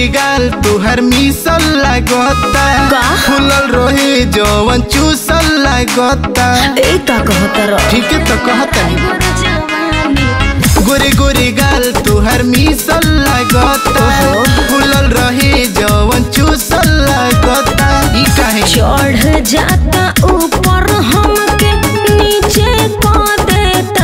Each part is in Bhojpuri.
गाल तुहर मिसल लागता का? फूलल रहे जवन चूसल लागता ए का कहता रह ठीक है तो कहता गोरे गोरे गाल तुहर मिसल लागता ओहो। फूलल रहे जवन चूसल लागता ई काहे चढ़ जाता ऊपर हमके नीचे को देता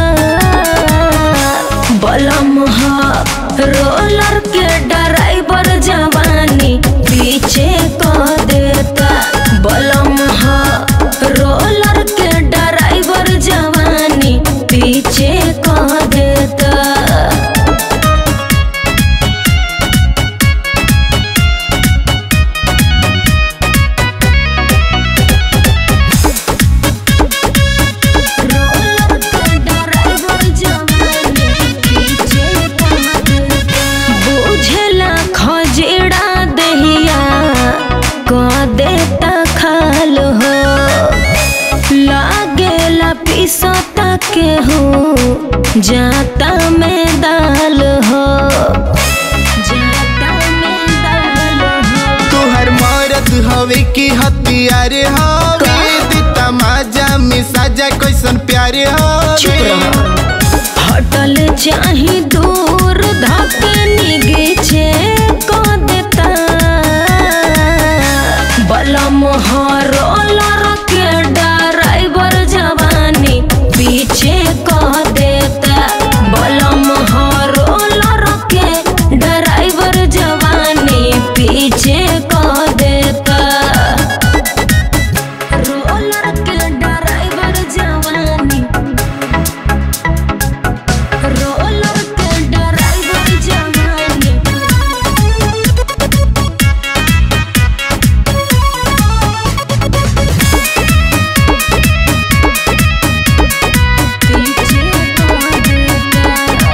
बलम हा रोलर के ड्राइवर जवानी पीछे को देता बलम हा रोलर के ड्राइवर जवानी पीछे को देता बुझला खजड़ा दहिया क देता खाल हो लागेला पिसता के हो जाता में दाल हो जाता में दाल हो तुहर मरद हवे की हथियार हवे दिता माजा में साजा कैसन प्यार चुप हवे रह। हटल चाही दूर धके निगीचे को देता बलम हरोलर के ड्राइवर जवानी पीछे को देता बलम हरोलर के ड्राइवर जवानी पीछे को देता रोलर के ड्राइवर जवानी रोलर के ड्राइवर जवानी पीछे को देता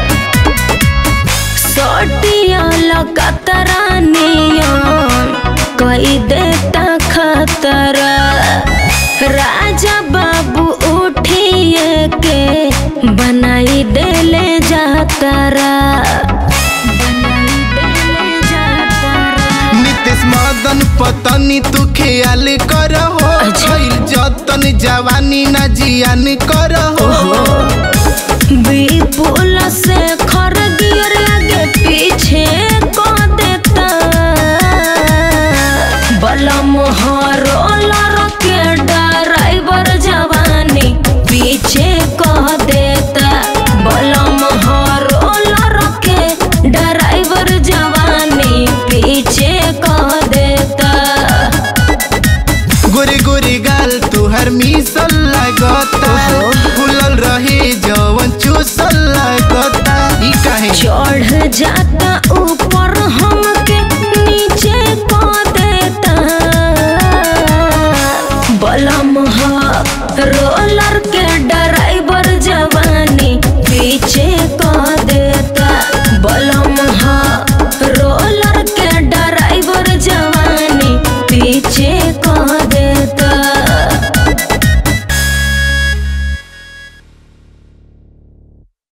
सटिया लगतरा नियन कई देता खतरा राजा बाबू उठिए के बनाई देले जातरा बनाई देले जातरा नितेश मदन पतनी तू ख्याल करहो अच्छा। भइल जतन जवानी ना जियान करहो विपुल से खर गियर आगे पीछे को देता बलम हरोलर के ड्राइवर जवानी पीछे को देता बलम हरोलर के ड्राइवर जवानी पीछे को देता गोरे गोरे गाल तुहर मिसल लागता ओहो। फूलल रहे जवन चूसल लागता ई काहे चढ़ जाता ऊपर हमके नीचे को देता बलम हा